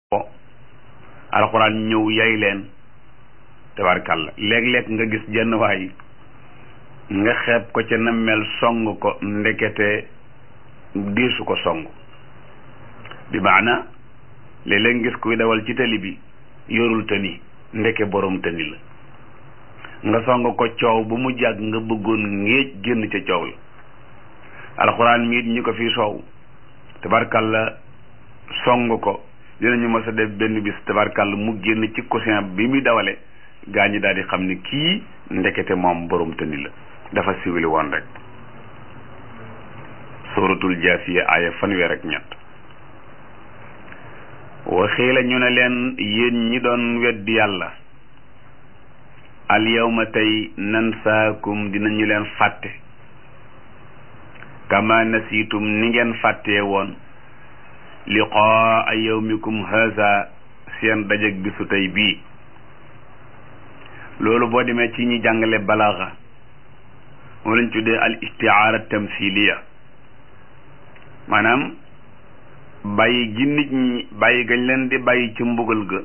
alxuraan ñëw yay leen tabarkàlla léeg-léeg nga gis jenn waay nga xeeb ko ca na mel song ko ndekete diisu ko song bi maana léeg-léeg ngis kuy dawal ci tali bi yorul tëni ndeke borom tëni la nga song ko coow ba mu jàgg nga bëggoon ngéej génn ca coow la alxuraan miit ñi ko fi soow tabarkàlla song ko dinañu mës a def benn bis tabarkàlla mu génn ci coussin bi muy dawale gaa ñi daal di xam ni kii ndekete moom borom tëni la dafa siwili woon rek suratul jaasiya aaya fanweer ak ñett waxii la ñu ne leen yéen ñi doon weddi yàlla al yawma tey nansaakum dinañu leen fàtte kama nasiitum ni ngeen fàttee woon liqaa yawmikum haza seen dajeg bisu tey bii loolu boo demee ci ñi jàngale balaaxa moo lañ tuddee al istiaara tamsiliya maanaam bàyyi gi nit ñi bàyyi gañ leen di bàyyi ci mbugal ga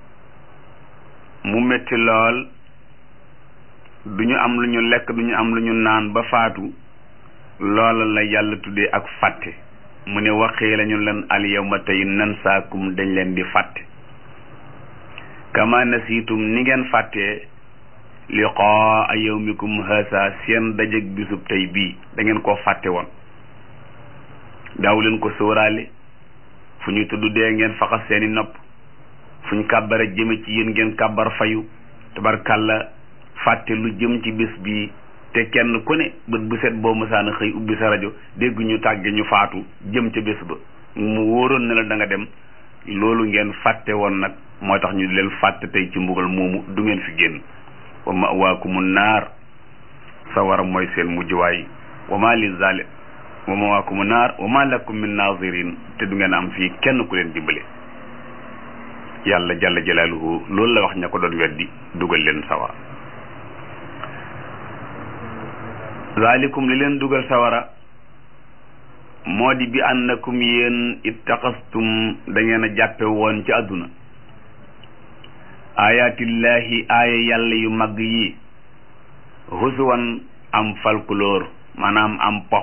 mu metti lool du ñu am lu ñu lekk du ñu am lu ñu naan ba faatu loola la yàlla tuddee ak fàtte mu ne waxee lañu leen al yawma tey nansaakum dañ leen di fàtte kama nasiitum ni ngeen fàttee liqaa yawmikum haasa seen dajeg bisub tey bii da ngeen koo fàtte woon daaw leen ko sóoraale fu ñu tudd dee ngeen faxas seeni nopp fu ñu kàbbara jëme ci yéen ngeen kàbbar fayu tabarkàlla fàtte lu jëm ci bis bii te kenn ku ne bët bu set boo mësaana xëy ubbi sa rajo dégg ñu tàgge ñu faatu jëm ca bés ba mu wóoroon ne la da nga dem loolu ngeen fàtte woon nag moo tax ñu leen fàtte tey ci mbugal moomu du ngeen fi génn wa mawaakumu naar sawara mooy seen mujjuwaay wa ma li zalim wa mawaakumu naar wa ma lakum min nazirin te du ngeen am fii kenn ku leen dimbale yàlla jalla jalaaluhu loolu la wax ña ko doon weddi dugal leen sawara zalikum li leen dugal sawara moo di bi annakum yéen ittaxastum da ngeen a jàppe woon ci àdduna ayatillahi aaya yàlla yu mag yi husuwan am folklore maanaam am po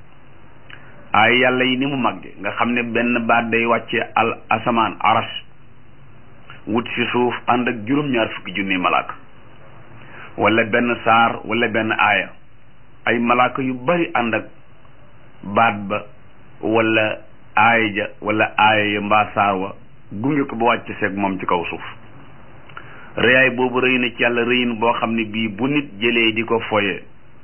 aaya yàlla yi ni mu magge nga xam ne benn baat day wàcce al asamaan arash wut ci suuf ànd ak juróom-ñaar fukki junni malaaka wala benn saar wala benn aaya ay malaaka yu bari ànd ak baat ba wala aaya ja wala aaya ya mbaa saar wa gunge ko ba wàcc seeg moom ci kaw suuf rëyaay boobu rëy na ci yàlla rëyin boo xam ne bii bu nit jëlee di ko foye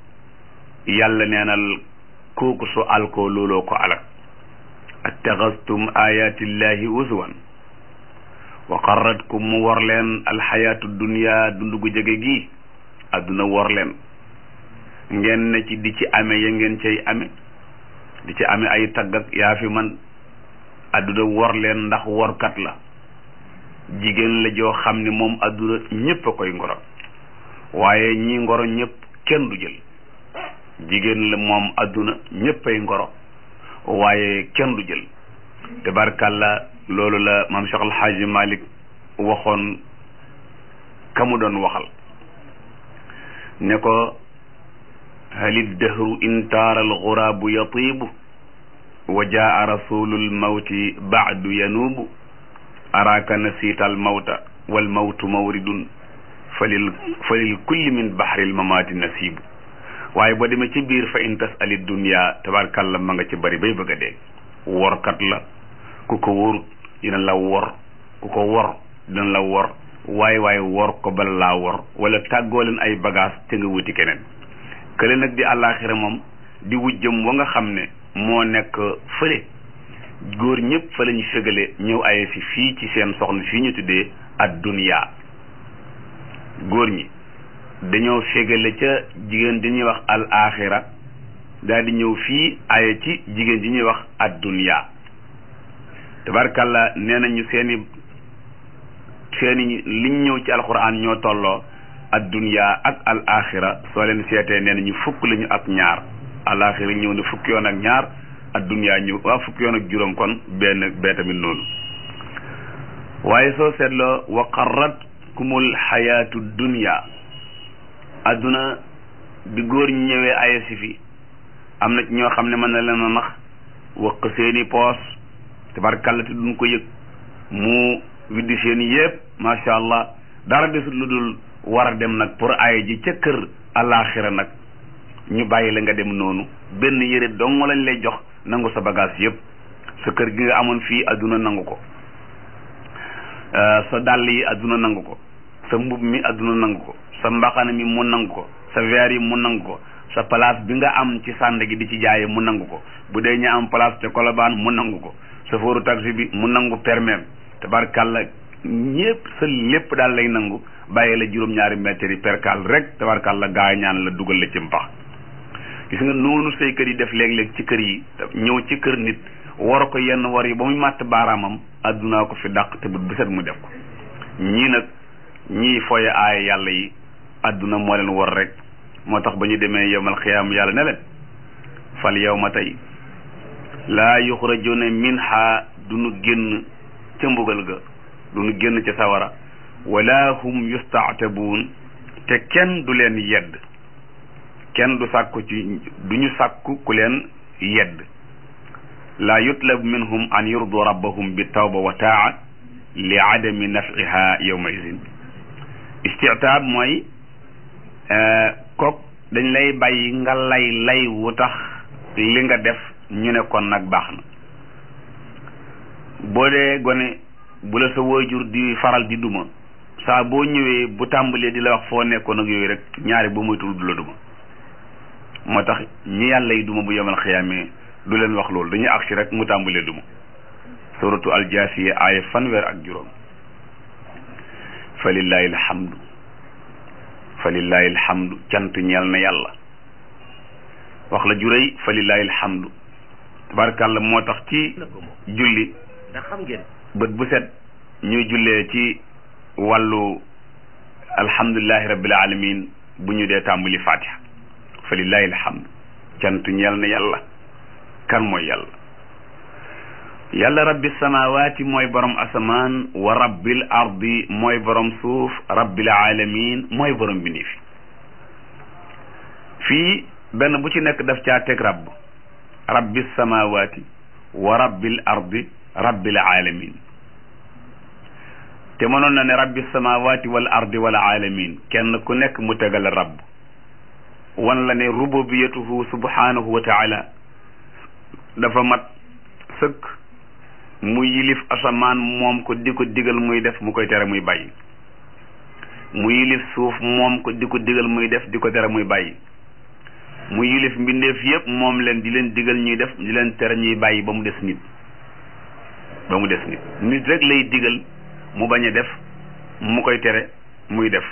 yàlla neenal kooku su alkoo looloo ko alak attaxastum ayatillahi uswan wa qarratkum mu wor leen alxayaatu dunia dundu gu jege gi adduna wor leen ngeen ne ci di ci ame ya ngeen cay ame di ci ame ay tagg ak yaa fi man adduna wor leen ndax workat la jigéen la joo xam ne moom adduna ñépp a koy ngoro waaye ñi ngoro ñépp kenn du jël jigéen la moom adduna ñépp ay ngoro waaye kenn du jël tabarkàlla loolu la maam Cheikh El Hadji Malick waxoon ka mu doon waxal ne ko halid dahru intaara alxuraabu yatiibu wa jaa rasulul mawti baadu yanuubu araaka nasiita al mawta wal mawtu mawridun falil falil kulli min bahril mamaati nasiibu waaye boo demee ci biir fa in tasali dunya tabarkàlla ma nga ci bari bay bëgg a dee workat la ku ko wóorut dina la wor ku ko wor dina la wor waaye waaye wor ko bala laa wor wala tàggoo leen ay bagage te nga wuti keneen kële nag di àllaaxira moom di wujjëm wa nga xam ne moo nekk fële góor ñëpp fa la ñu fégale ñëw aye si fii ci seen soxna fii ñu tuddee ad dunya góor ñi dañoo fégale ca jigéen di ñuy wax al axira daal di ñëw fii aye ci jigéen di ñuy wax ad dunya tabarkàlla nee nañu seeni seeni liñ ñëw ci alquran ñoo tolloo ad dunya ak al axira soo leen seetee nee nañu fukk lañu ak ñaar al axira ñëw na fukki yoon ak ñaar ad dunya ñëw waa fukki yoon ak juróom kon benn bee tamit noonu waaye soo seetloo wa qarratkumul xayaatu dunya adduna bi góor ñi ñëwee aya si fi am na ci ñoo xam ne mën na leen a nax wëq seeni poos tabarkàlla te duñ ko yëg mu widdi seen yépp macha allah dara desul lu dul war a dem nag pour aya ji ca kër alaxira nag ñu bàyyi la nga dem noonu benn yére dong lañ lay jox nangu sa bagage yépp sa kër gi nga amoon fii adduna nangu ko sa dàll yi adduna nangu ko sa mbub mi adduna nangu ko sa mbaxana mi mu nangu ko sa verre yi mu nangu ko sa place bi nga am ci sànd gi di ci jaaye mu nangu ko bu dee ñu am place te kolobaan mu nangu ko sa fóoru taxi bi mu nangu permeem tabarkàlla ñépp sa lépp daal lay nangu bàyyi la juróom-ñaari mètres yi perkal rek tabarkàlla gaa ñaan la dugal la ci mpax gis nga noonu say kër yi def léeg-léeg ci kër yi ñëw ci kër nit war ko yenn war yi ba muy màtt baaraamam addunaa ko fi dàq te bu set mu def ko ñii nag ñii foye aaya yàlla yi adduna moo leen war rek moo tax ba ñu demee yowmal xiyaam yàlla ne leen fal yow ma tey laa yuxrajuna minha du nu génn ca mbugal ga du nu génn ca sawara wala hum yustaatabuun te kenn du leen yedd kenn du sàkku ci du ñu sàkku ku leen yedd laa yutlab minhum an yurdu rabbahum bi tawba wa taa li adami nafiha yowma idin istitaab mooy kook dañ lay bàyyi nga lay lay wu tax li nga def ñu ne kon nag baax na boo dee gone bu la sa waajur di faral di duma saa boo ñëwee bu tàmbalee di la wax foo nekkoon ak yooyu rek ñaari boo moytul du la duma moo tax ñi yàlla yi duma bu yemal xiyaamee du leen wax loolu dañuy agsi rek mu tàmbalee duma suratu aljaasiya aaya fanweer ak juróom fa lillahi alhamdu fa lillahi alhamdu cant ñeel na yàlla wax la juréy fa lillahi alhamdu tabarakàlla moo tax ci julli ndax xam ngeen bët bu set ñuy jullee ci wàllu alhamdulillahi rabbil alamin bu ñu dee tàmbali fatiha fa lillahi alhamdu cant ñeel na yàlla kan mooy yàlla yàlla rabbi samawati mooy borom asamaan wa rabbil ardi mooy borom suuf rabbil alamin mooy borom bindi fi fii benn bu ci nekk daf caa teg rabb rabbi samawati wa rabbil ardi rabbil alamin te mënoon na ne rabbi samawati wal ardi wal alamin kenn ku nekk mu tegal rabb wan la ne rububiyatuhu subhanahu wa taala dafa mat sëkk mu yilif asamaan moom ko di ko digal muy def mu koy tere muy bàyyi mu yilif suuf moom ko di ko digal muy def di ko tere muy bàyyi mu yilif mbindeef yépp moom leen di leen digal ñuy def di leen tere ñuy bàyyi ba mu des nit ba mu des nit nit rek lay digal mu bañ a def mu koy tere muy def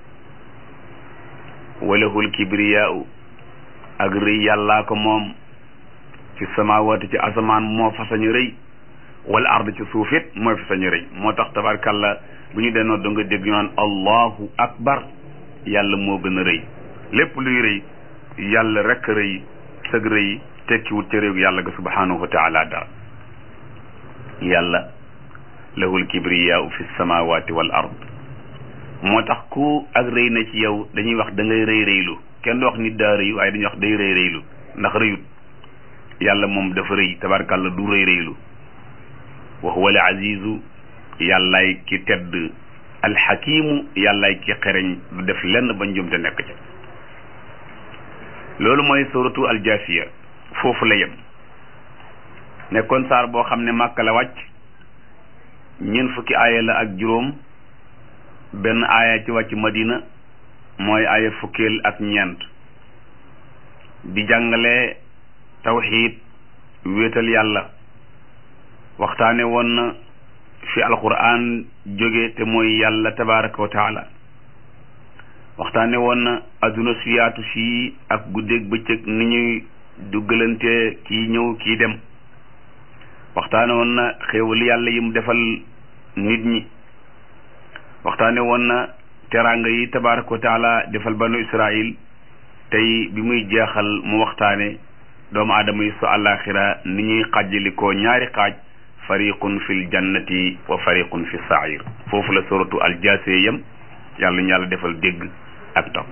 walahul kibriyaau ak rëy yàllaa ko moom ci samaawaati ci asamaan moo fa sañu rëy wala ard ci suuf it mooy fa sañu rëy moo tax tabarkàlla bu ñu denoon da nga dégg ñu naan allahu akbar yàlla moo gën a rëy lépp luy rëy yàlla rek rëy sëg rëy tekkiwut ca réew yàlla ga subhanahu wa taala dara yàlla lahul kibriyaau fi samawati wal ard moo tax ku ak rëy na ci yow dañuy wax da ngay rëy rëylu kenn du wax nit daa rëy waaye dañuy wax day rëy rëylu ndax rëyut yàlla moom dafa rëy tabarkàlla du rëy rëylu wa huwa al azizu yàllaay ki tedd alxakimu yàllaay ki xereñ du def lenn ba njumte nekk ca loolu mooy suratu aljasiya foofu la yem nekkoon saar boo xam ne màkka la wàcc ñeent fukki aaya la ak juróom benn aaya ci wàcc madina mooy aaya fukkeel ak ñeent di jàngale tawxiid wéetal yàlla waxtaane woon na fi alquran jóge te mooy yàlla tabaraka wa taala waxtaane woon na adduna su yaatu sii ak guddeeg bëccëg ni ñuy duggalante kii ñëw kii dem waxtaane woon na xéewal yàlla yi mu defal nit ñi waxtaane woon na teraanga yi tabaraka wa taala defal banu israil tey bi muy jeexal mu waxtaane doomu aadama yi su àllaaxira ni ñuy xàjjalikoo ñaari xaaj fariqun fi ljannati wa fariqun fi sair foofu la suratu aljaasiya yam yàlla ñu yàlla defal dégg ak topp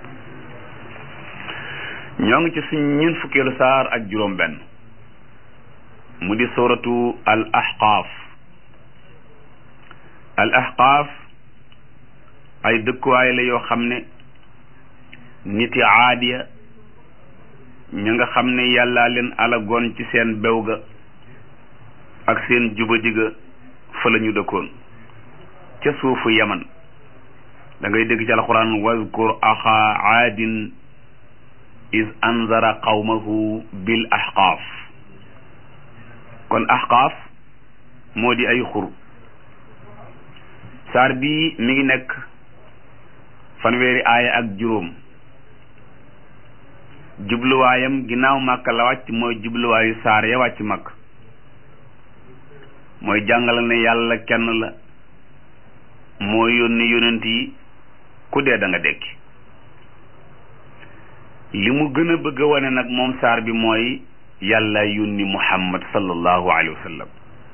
ñoo ngi ci suñ ñeent fukkeelu saar ak juróom benn mu di suratu al ahqaaf al ahqaaf ay dëkkuwaay la yoo xam ne niti aadiya ña nga xam ne yàllaa leen alagoon ci seen bew ga ak seen jubadi ga fa la ñu dëkkoon ca suufu yaman da ngay dégg ci alquran wazkur axa aadin is anzara qawmahu bil ahqaaf kon ahqaaf moo di ay xur saar bii mi ngi nekk fanweeri aaya ak juróom jubluwaayam ginnaaw màkk la wàcc mooy jubluwaayu saar ya wàcc màkk mooy jàngale ne yàlla kenn la moo yónni yonent yi ku dee da nga dekki li mu gën a bëgg a wane nag moom saar bi mooy yàlla yónni muhammad sallallahu alayhi wa sallam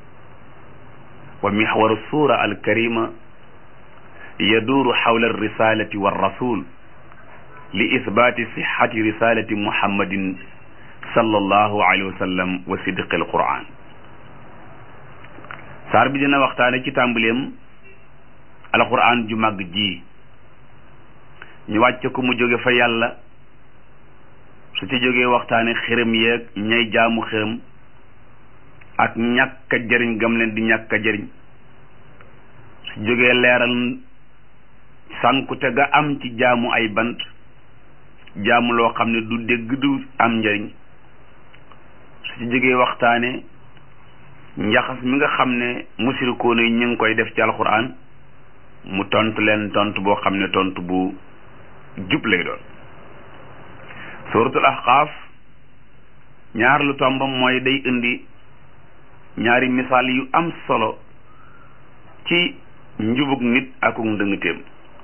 wa mixwaru suura alkarima yaduuru xawla alrisalati walrasul li isbaati sixati risalati muhammadin sallallahu alayhi wa sallam wa sidqi alquran saar bi dina waxtaane ci tàmbaleem alquran ju màgg ji ñu wàcce ko mu jóge fa yàlla su ci jógee waxtaane xërëm yeeg ñay jaamu xërëm ak ñàkk a jëriñ gam leen di ñàkk a jëriñ su jógee leeral sànkute ga am ci jaamu ay bant jaamu loo xam ne du dégg du am njëriñ su ci jógee waxtaane njaxas mi nga xam ne musirikoon yi ñu ngi koy def ci alxuraan mu tontu leen tontu boo xam ne tontu bu jub lay doon suratul ahqaaf ñaar lu tombam mooy day indi ñaari misaal yu am solo ci njubug nit akuk ndëngteem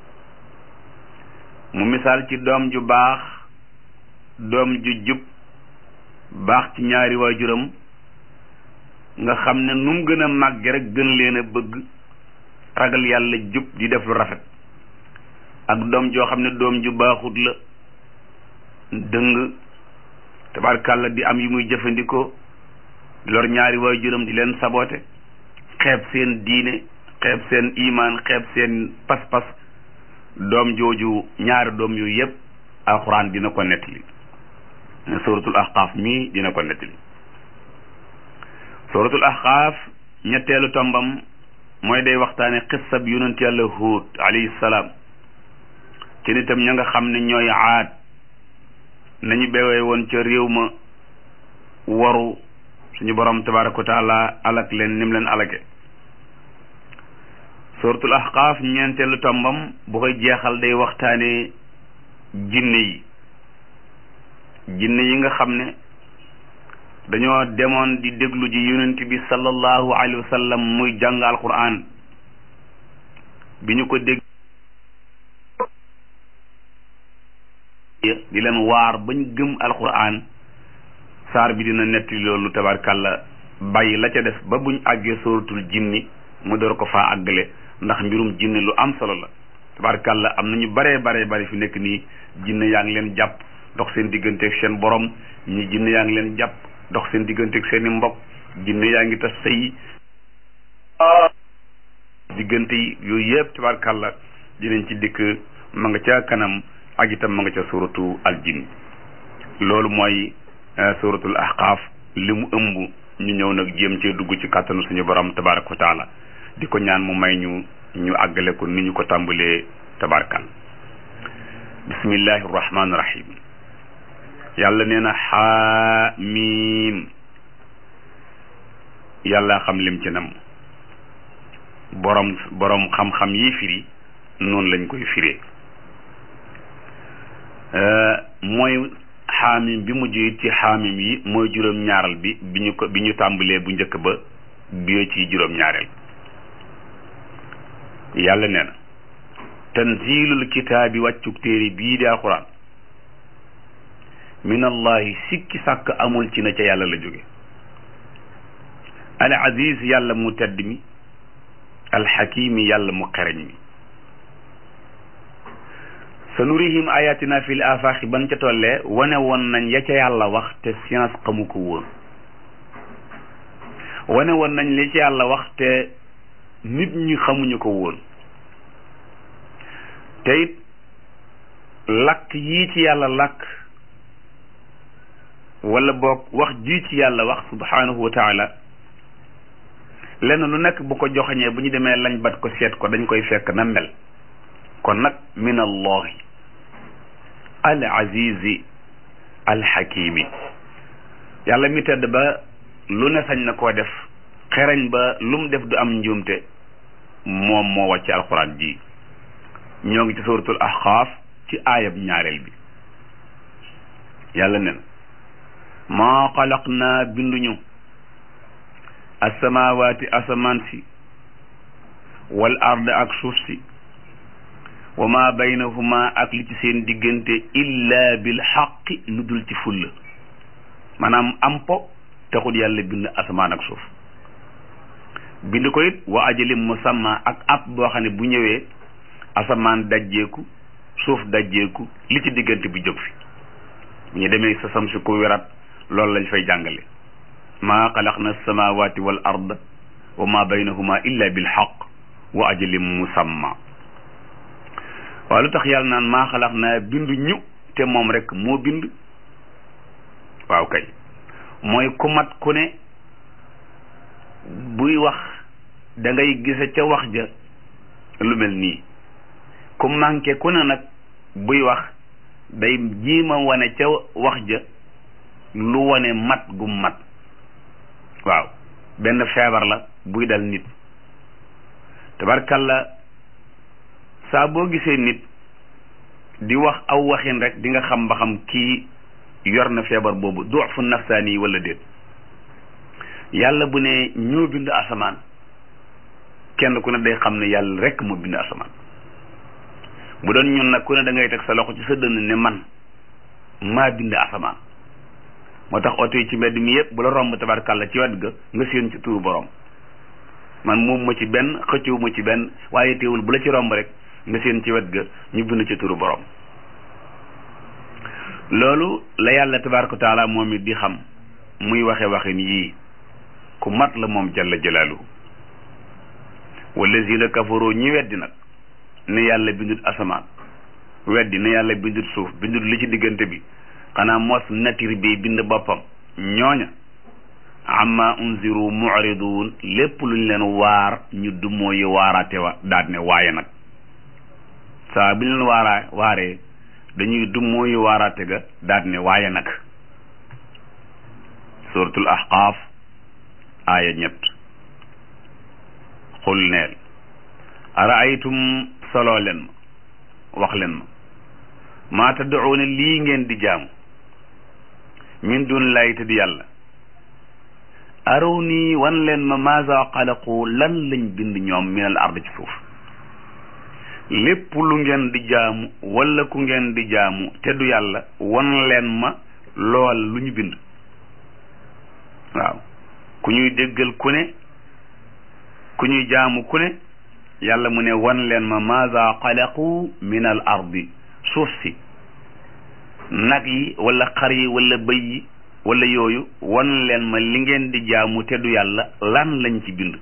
mu misaal ci doom ju baax doom ju jub baax ci ñaari waajuram nga xam ne nu mu gën a màgge rek gën leen a bëgg ragal yàlla jub di def lu rafet ak doom joo xam ne doom ju baaxut la dëng tabarkàlla di am yu muy jëfandikoo di lor ñaari waajuram di leen saboote xeeb seen diine xeeb seen imaan xeeb seen pas-pas doom jooju ñaari doom yooyu yépp alxuraan dina ko nettali suratul ahqaaf mii dina ko nettali suratul ahqaaf ñetteelu tombam mooy day waxtaane xissab yonent yàlla huut alayhi salaam ci nitam ña nga xam ne ñooy aad nañu bewee woon ca réew ma waru suñu borom tabaraka wa taala alak leen nim leen alage suratul ahqaaf ñeenteelu tombam bu koy jeexal day waxtaane jinne yi jinne yi nga xam ne dañoo demoon di déglu ji yonent bi sallallahu alayhi wa sallam muy jàng alquran bi ñu ko dégg di leen waar bañ gëm alquran saar bi dina netti loolu tabarkàlla bàyyi la ca des ba buñ àggee sóoratul jinni mu door ko faa àggale ndax mbirum jinne lu am solo la tabarkàlla am na ñu baree baree bari fi nekk nii jinne yaa ngi leen jàpp dox seen digganteeg seen borom ñi jinne yaa ngi leen jàpp dox seen digganteeg seen i mbokk jinne yaa ngi tas sëy diggante yi yooyu yëpp tabarkàlla dinañ ci dikk ma nga ca kanam ak itam ma nga ca suratu al jinn loolu mooy suratul ahqaaf li mu ëmb ñu ñëw nag jéem cee dugg ci kàttanu suñu borom tabaraka wa taala di ko ñaan mu may ñu ñu àggale ko ni ñu ko tàmbalee tabarkal bismillahi rahmaani rahim yàlla nee na xaamiim yàlla xam lim ci nam borom borom xam-xam yi firi noonu lañ koy firee mooy xaamim bi mujj it ci xaamim yi mooy juróom-ñaaral bi bi ñu ko bi ñu tàmbalee bu njëkk ba bi ci juróom-ñaareel yàlla nee na tanzilul kitaabi wàccuk téere bii di alquran min allahi sikki sàkk amul ci na ca yàlla la jóge al aziz yàlla mu tedd mi alxakimi yàlla mu xereñ mi sa nurihim ayatina fil afaaxi ban ca tollee wane woon nañ ya ca yàlla wax te science xamu ko woon wane woon nañ li ci yàlla wax te nit ñi xamuñu ko woon te it lakk yii ci yàlla lakk wala boog wax jii ci yàlla wax subhanahu wa taala lenn lu nekk bu ko joxañee bu ñu demee lañ bat ko seet ko dañ koy fekk na mel kon nag min allahi al azizi al hakimi yàlla mi tedd ba lu ne sañ na koo def xereñ ba lu mu def du am njuumte moom moo wàcce alquran ji ñoo ngi ci suratul ahqaaf ci aayab ñaareel bi yàlla nen maa xalaq naa binduñu asamawaati asamaan si wal ard ak suuf si wa ma baynahuma ak li ci seen diggante illa bil xaqi lu dul ci fulla maanaam am po taxul yàlla bind asamaan ak suuf bind ko it wa ajalim musamma ak app boo xam ne bu ñëwee asamaan dajjeeku suuf dajjeeku li ci diggante bi jóg fi bu ñu demee sa sam si ku werat loolu lañ fay jàngale maa xalaqna samawati wal ard wa ma baynahuma illa bil xaq wa ajalim musamma waaw lu tax yàlla naan maa xalaq naa bind ñu te moom rek moo bind waaw kay mooy ku mat ku ne buy wax da ngay gise ca wax ja lu mel nii ku manqué ku ne nag buy wax day jiima wane ca wax ja lu wane mat gu mat waaw benn feebar la buy dal nit tabarkalla saa boo gisee nit di wax aw waxin rek di nga xam ba xam kii yor na feebar boobu duufu nafsaani yi wala déet yàlla bu ne ñoo bind asamaan kenn ku ne day xam ne yàlla rek moo bind asamaan bu doon ñun nag ku ne da ngay teg sa loxo ci sa dënn ne man maa bind asamaan moo tax oto yi ci mbedd mi yëpp bu la romb tabarkàlla ci wet ga nga séen ci turu borom man moom ma ci benn xëccewu ma ci benn waaye teewul bu la ci romb rek nga séen ci wet ga ñu bind ci turu borom loolu la yàlla tabaraka taala moom it di xam muy waxe waxin yii ku mat la moom jalla jalaaluhu wallazina kafaru ñi weddi nag ne yàlla bindut asamaan weddi ne yàlla bindut suuf bindut li ci diggante bi xanaa mos nature bi bind boppam ñooña amma unziru mu'ridun lépp luñ leen waar ñu dumoo yi waaraate wa daat ne waaye nag saa bi leen waaraa waaree dañuy dumoo yi waaraate ga daat ne waaye nag suratul ahqaaf aaya ñett xul neel araaytum soloo leen ma wax leen ma maa tadduuna lii ngeen di jaamu min dun lay te di yàlla araw nii wan leen ma maasa xalaqu lan lañ bind ñoom minal ard ci suuf lépp lu ngeen di jaamu wala ku ngeen di jaamu te du yàlla wan leen ma lool lu ñu bind waaw ku ñuy déggal ku ne ku ñuy jaamu ku ne yàlla mu ne wan leen ma maasa xalaqu minal ardi suuf si nag yi wala xar yi wala bëy yi wala yooyu wan leen ma li ngeen di jaamu te du yàlla lan lañ ci bind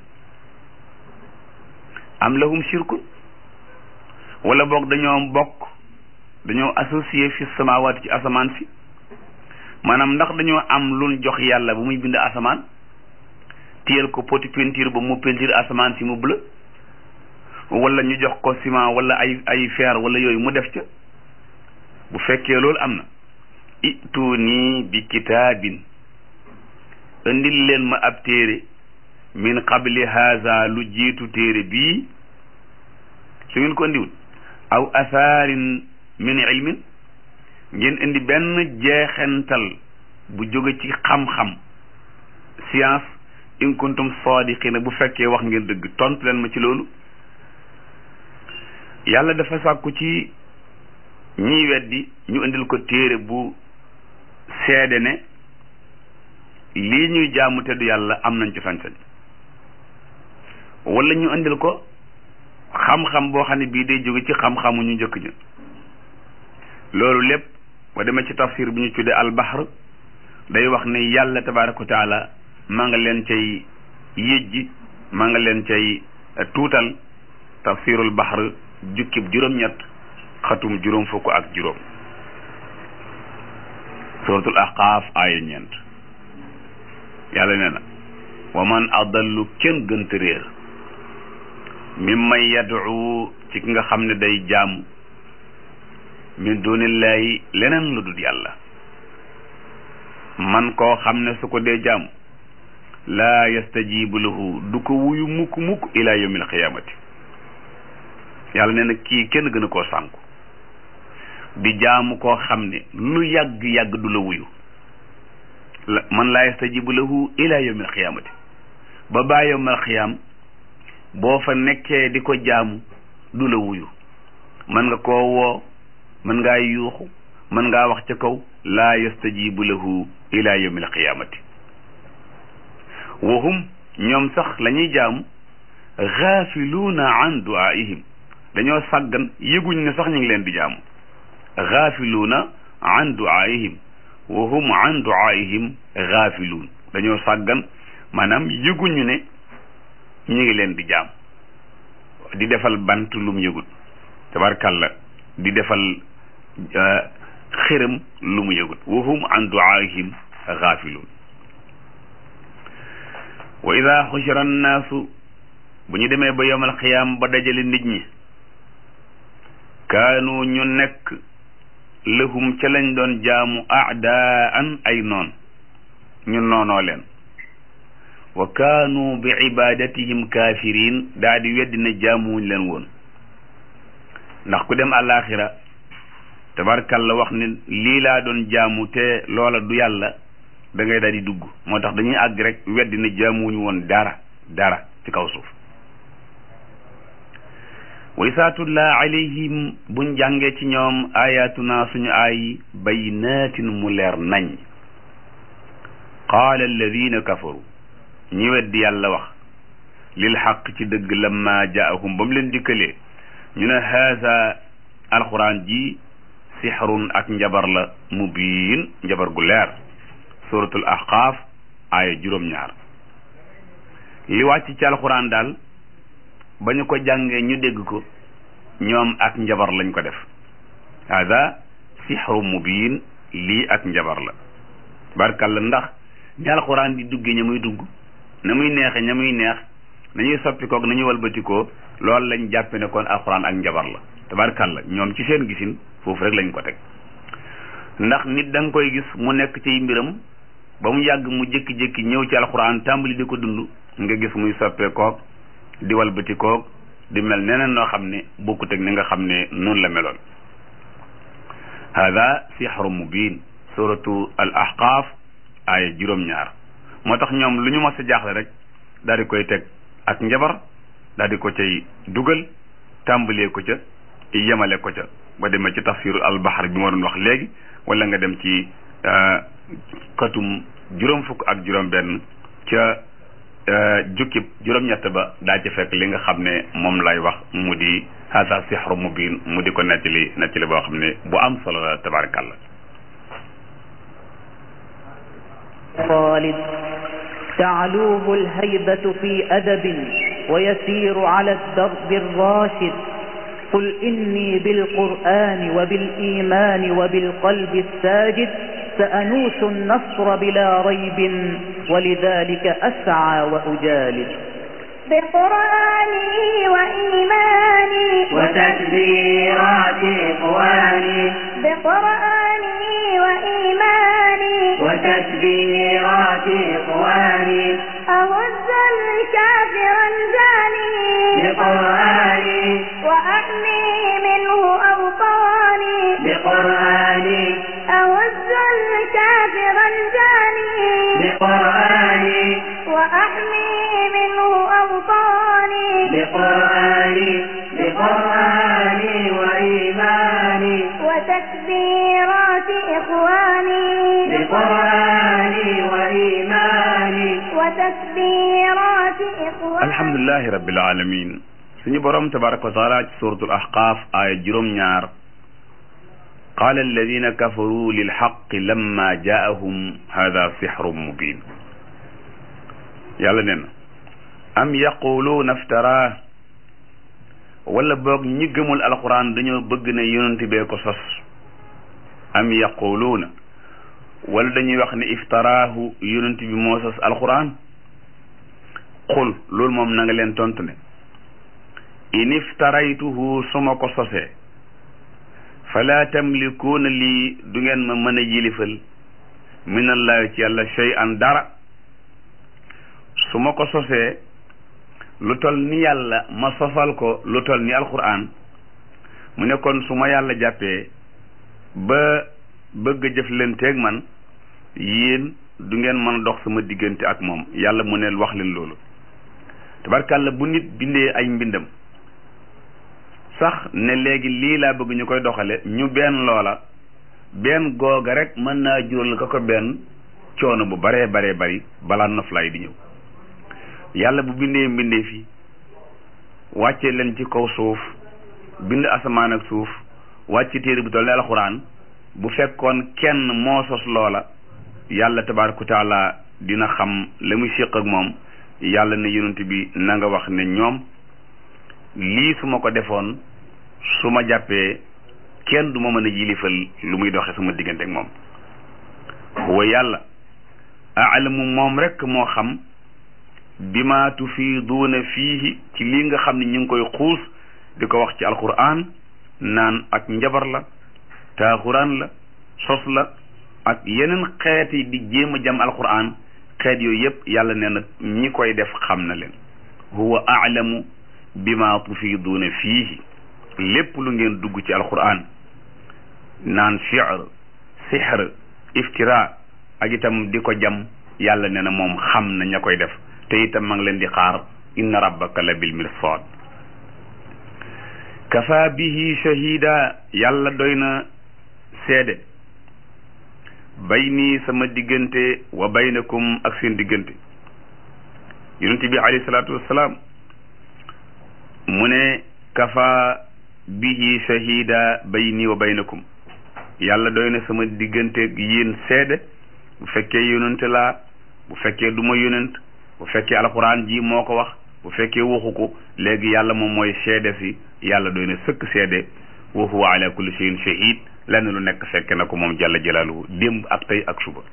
am lahum shirkun wala boog dañoo bokk dañoo associé fi samawaati ci asamaan si maanaam ndax dañoo am luñ jox yàlla bu muy bind asamaan téyel ko poti peinture ba mu peinture asamaan si mu bleu wala ñu jox ko ciment wala ay ay fer wala yooyu mu def ca bu fekkee loolu am na ituni bi kitaabin indil leen ma ab téere min qabli haza lu jiitu téere bii su ngeen ko indiwul aw asaarin min ilmin ngeen indi benn jeexental bu jóge ci xam-xam science in kuntum sadiqina bu fekkee wax ngeen dëgg tontu leen ma ci loolu yàlla dafa sàkku ci ñiy weddi ñu indil ko téere bu seede ne lii ñuy jaamu te du yàlla am nañ ci sañ-sañ wala ñu indil ko xam-xam boo xam ne bii day jóge ci xam-xamu ñu njëkk ña loolu lépp ba demee ci tafsir bi ñu tuddee albahr day wax ne yàlla tabaraka wa taala maa nga leen cay yëjji maa nga leen cay tuutal tafsirul bahr jukkib juróom-ñett xatum juróom fukk ak juróom suratul ahqaaf aaya ñeent yàlla nee na wa man adallu kenn gënta réer mimman yad'u ci ki nga xam ne day jaamu min dunillahi leneen lu dul yàlla man koo xam ne su ko dee jaamu laa yastajibu lahu du ko wuyu mukk mukk ila yawmil qiyaamati yàlla nee na kii kenn gën a koo sànku di jaamu koo xam ne lu yàgg-yàgg du la wuyu la man laa yastajibu lahu ila yawmil qiyaamati ba baa yawmal qiyaam boo fa nekkee di ko jaamu du la wuyu mën nga koo woo mën ngaa yuuxu mën ngaa wax ca kaw laa yastajibu lahu ila yawmil qiyaamati wahum ñoom sax la ñuy jaamu gaafiluuna an duaihim dañoo sàggan yëguñ ne sax ñu ngi leen di jaamu gaafiluuna an duaihim wahum an duaihim gaafiluun dañoo sàggan maanaam yëguñu ne ñu ngi leen di jaam di defal bant lum yëgut tabarkalla di defal xërëm lu mu yëgut wahum an duaihim gaafiluun wa ida xushira annaasu bu ñu demee ba yowmal xiyaam ba dajale nit ñi kaanu ñu nekk lahum ca lañ doon jaamu aadaan ay noon ñu noonoo leen wa kaanu bi ibadatihim kaafiriin daa di weddi ne jaamuwuñ leen woon ndax ku dem àllaaxira tabarkalla wax ne lii laa doon jaamu te loola du yàlla da ngay daal di dugg moo tax dañuy àgg rek weddi ne jaamuwuñu woon dara dara ci kaw suuf wa isaa tutlaa alayhim buñ jàngee ci ñoom ayatuna suñu ay baynaatin mu leer nañ qaala alladina kafaru ñi weddi yàlla wax lil xaq ci dëgg lamma jaahum ba mu leen dikkalee ñu ne haasa alquran ji sixrun ak njabar la mubiin njabar gu leer suratul ahqaaf aaya juróom-ñaar li wàcc ci alquran daal ba ñu ko jàngee ñu dégg ko ñoom ak njabar lañ ko def hada sixru mubiin lii ak njabar la barkalla ndax ñi alquran di duggee ña muy dugg na muy neexe ña muy neex nañuy soppi koog nañuy walbatikoo loolu lañ jàppe ne kon alquran ak njabar la tabarkalla ñoom ci seen gisin foofu rek lañ ko teg ndax nit da nga koy gis mu nekk ci mbiram ba mu yàgg mu jékki-jékki ñëw ci alquran tàmbali di ko dund nga gis muy soppee koog di walbati koog di mel neneen noo xam ne bokkut ak ni nga xam ne noonu la meloon hada sixru mubin suratu al ahqaaf aaya juróom-ñaar moo tax ñoom lu ñu mos a jaaxle rek daal di koy teg ak njabar daal di ko cay dugal tàmbalee ko ca yemale ko ca ba demee ci tafsiru albahar bi ma doon wax léegi wala nga dem ci katum juróom fukk ak juróom benn ca jukkib juróom-ñett ba daa ci fekk li nga xam ne moom lay wax mu di hasa sixru mubin mu di ko nettali nettali boo xam ne bu am solo la tabarakallah خالد تعلوه الهيبة في أدب ويسير على الدرب الراشد قل إني بالقرآن وبالإيمان وبالقلب الساجد سأنوس النصر بلا ريب ولذلك أسعى وأجالد بقرآني وإيماني وتكبيرات إخواني بقرآني وإيماني وتكبيرات إخواني أهز الكافر الجاني بقرآني وأحمي منه أوطاني بقرآني أهز الكافر الجاني بقرآني وأحمي منه أوطاني بقرآني بقرآني وإيماني وتكبيرات إخواني بقرآني وإيماني وتكبيرات إخواني alhamdulilah alhamdulillahi rabbil alamin suñu borom tabaraka wa taala ci suratul ahqaf aaya juróom-ñaar qaala alladina kafaru lilxaqi lamma jaahum hada sixrun mubin yàlla nee na am yaquluuna iftara wala boog ñi gëmul alquran dañoo bëgg ne yonent bee ko sos am yaquluuna wala dañuy wax ne iftaraahu yonent bi moo sos alquran qul loolu moom na nga leen tontu ne in iftaraytuhu su ma ko sosee fala tamlikuuna lii du ngeen ma mën a yilifal minallahi ci yàlla shay'an dara su ma ko sosee lu tol ni yàlla ma sosal ko lu tol ni alquran mu ne kon su ma yàlla jàppee ba bëgg a jëflanteeg man yéen du ngeen mën a dox sama diggante ak moom yàlla mu ne wax leen loolu tabarkàlla bu nit bindee ay mbindam sax ne léegi lii laa bëgg ñu koy doxale ñu benn loola benn googa rek mën naa jural ka ko benn coono bu baree baree bari balaa noflaay di ñëw yàlla bu bindee mbindee fi wàcce leen ci kaw suuf bind asamaan ak suuf wàcce téere bu toll ne alxuraan bu fekkoon kenn moo sos loola yàlla tabaaraka wa taala dina xam la muy séq ak moom yàlla ne yonent bi na nga wax ne ñoom lii su ma ko defoon su ma jàppee kenn du ma mën a yilifal lu muy doxe sama diggante ak moom wa yàlla aalamu moom rekk moo xam bima tufiiduuna fiihi ci lii nga xam ne ñu ngi koy xuus di ko wax ci alquran naan ak njabar la taaxuraan la sos la ak yeneen xeet yi di jéem a jam alquran xeet yooyu yëpp yàlla nee na ñi koy def xam na leen huwa aalamu bima tufiiduuna fiihi lépp lu ngeen dugg ci alquran naan shi'r sihr iftira ak itam di ko jam yàlla nee na moom xam na ña koy def te itam ma ngi leen di xaar inna rabbaka la bil mirsad kafa bihi shahida yàlla doy na seede bayni sama diggante wa baynakum ak seen diggante yonent bi alayhi salaatu wassalaam mu ne kafa bihi shahida bayni wa baynakum yàlla doy na sama diggante yéen seede bu fekkee yonent laa bu fekkee du ma yonent bu fekkee alxuraan ji moo ko wax bu fekkee waxu ko léegi yàlla moom mooy seede si yàlla doy na sëkk seede wa huwa ala kulli shay'in shahid lenn lu nekk fekke na ko moom jalla jalaaluhu démb ak tey ak suba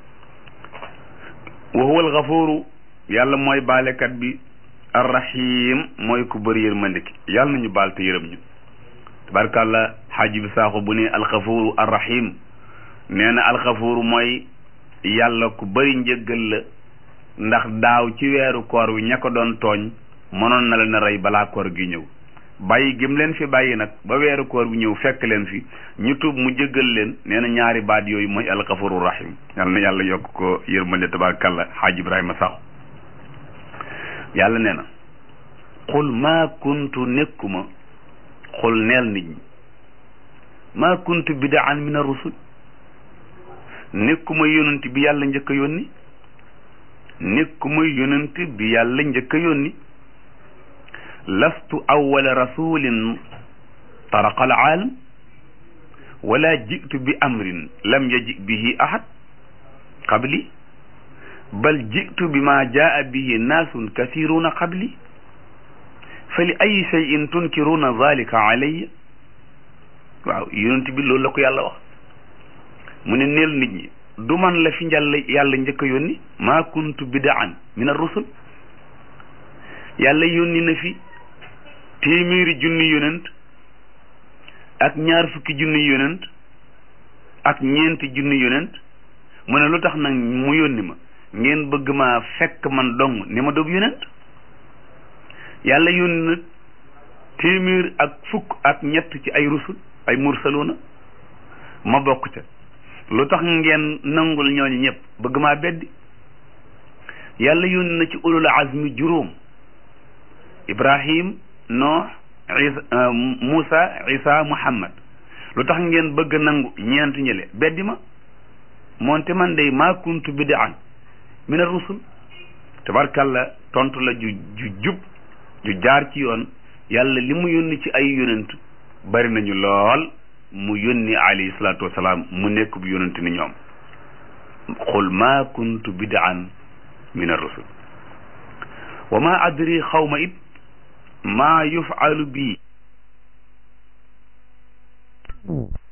wa huwa alxafuru yàlla mooy baalekat bi arrahim mooy ku bëri yërmande ki yàlla nañu baal te yërëm ñu tabarkàlla xaaji bi saaxo bu ne alxafuru arrahim nee na alxafuru mooy yàlla ku bëri njëggal la ndax daaw ci weeru koor wi ña ko doon tooñ mënoon na leen a rey balaa koor gi ñëw bàyyi gim leen fi bàyyi nag ba weeru koor bi ñëw fekk leen fi ñu tuub mu jëggal leen nee na ñaari baat yooyu mooy alxafuru rahim yal na yàlla yokk ko yërmande tabarakallah xaaj ibrahima sax yàlla nee na xul maa kuntu nekkuma xul neel nit ñi maa kuntu bidaan min ar-rusul nekkuma yonent bi yàlla njëkk a yónni nekkuma yonent bi yàlla njëkk a yónni lastu awwala rasulin taraqa alaalam wala jitu bi amrin lam yaji bihi ahad qabli bal jitu bima jaa bihi naasun kasiruna qabli fa li ay cheyin tunkiruna zalika alayya waaw yonent bi loolu la ko yàlla wax mu ne neel nit ñi du man la fi njàll yàlla njëkk a yónni maa kuntu bidaan min ar-rusul yàlla yónni na fi téeméeri junni yonent ak ñaar fukki junni yonent ak ñeenti junni yonent mu ne lu tax nag mu yónni ma ngeen bëgg maa fekk man dong ni ma doob yonent yàlla yónni na téeméer ak fukk ak ñett ci ay rusul ay mursaluna ma bokk ca lu tax ngeen nangul ñooñu ñëpp bëgg maa beddi yàlla yónni na ci ulul azmi juróom ibrahim nooh isa moussa isa muhammad lu tax ngeen bëgg nangu ñeent ñële beddi ma moonte man day maa kuntu bidaan min ar rusul tabarkalla tontu la ju ju jub ju jaar ci yoon yàlla li mu yónni ci ay yonent bari nañu lool mu yónni alayhi salaatu wasalaam mu nekk bu yonent ni ñoom qul ma kuntu bid'an min ar-rusul wa ma adri xawma it maa yufalu bii